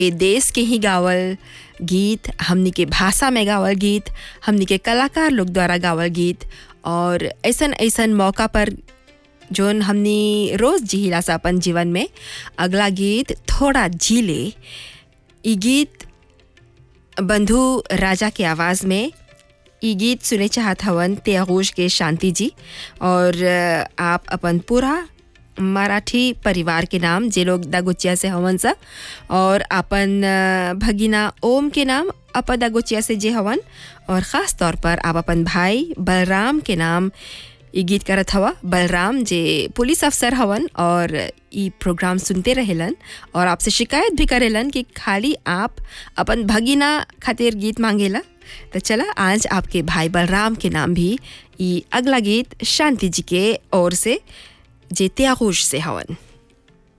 ये देश के ही गावल गीत हमनी के भाषा में गावल गीत हमनी के कलाकार लोग द्वारा गावल गीत और ऐसन ऐसन मौका पर जोन हमनी रोज़ जिहिला सा अपन जीवन में अगला गीत थोड़ा झीले ई गीत बंधु राजा के आवाज़ में ई गीत सुने चाहत हवन त्यागोश के शांति जी और अ, आप अपन पूरा मराठी परिवार के नाम जे लोग दागोचिया से हवन सा और अपन अ, भगिना ओम के नाम अप दागोचिया से जे हवन और ख़ास तौर पर आप अपन भाई बलराम के नाम ई गीत करत हवा बलराम जे पुलिस अफसर हवन और ई प्रोग्राम सुनते रहेलन और आपसे शिकायत भी करेलन कि खाली आप अपन भगिना खातिर गीत मांगेला तो चला आज आपके भाई बलराम के नाम भी ई अगला गीत शांति जी के ओर से जे त्यागोश से हवन